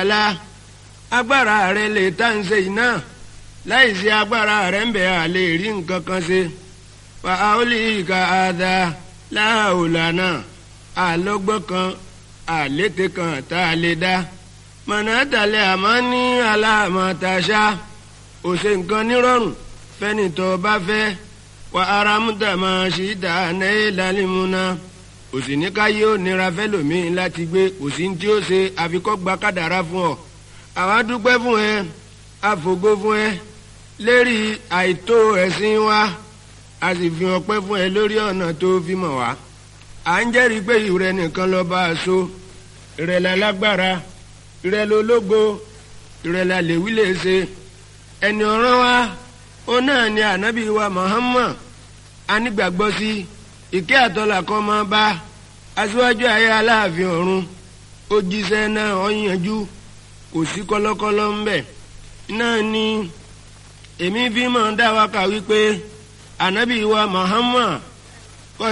ta'ala agbára rẹ̀ lè tá ń ṣe iná láì sí agbára rẹ̀ ń bẹ̀ à lè rí nǹkan kan ṣe fa aolíkà àdá láàólànà àlọ́gbọ́n kan àlété kan tá a lè dá mọ̀nàtàlẹ́ àmọ́ ní aláàmọ̀tàṣá òṣè nǹkan nírọ̀rùn fẹ́ni tó bá fẹ́ wà áramúta máa ṣì dá náà lálẹ́múná òsì ní ká yóò nira fẹ́lòmíín láti gbé òsì tí ó ṣe àfikọ́ gba kádàrá fún ọ àwa dúpẹ́ fún ẹ àfògo fún ẹ lérí àìtó ẹ̀sìn wa a sì fi ọpẹ́ fún ẹ lórí ọ̀nà tó fi mọ̀ wá à ń jẹ́rìí pé ìrẹ nìkan lọ bá a so ìrẹ̀lẹ̀ lágbára ìrẹ̀lẹ̀ ológo ìrẹ̀lẹ̀ lèwí lè ṣe ẹni ọ̀ràn wa ó náà ni ànábì wa Muhammad anígbàgbọ́ sí ìkẹ́ àtọ́là kan máa bá aṣíwájú ayé aláàfin ọ̀run ó jíṣẹ́ náà ó yanjú kò sí kọ́lọ́kọ́lọ́ ń bẹ̀ náà ni èmi fi máa dá wa kà wípé ànábì wa Muhammad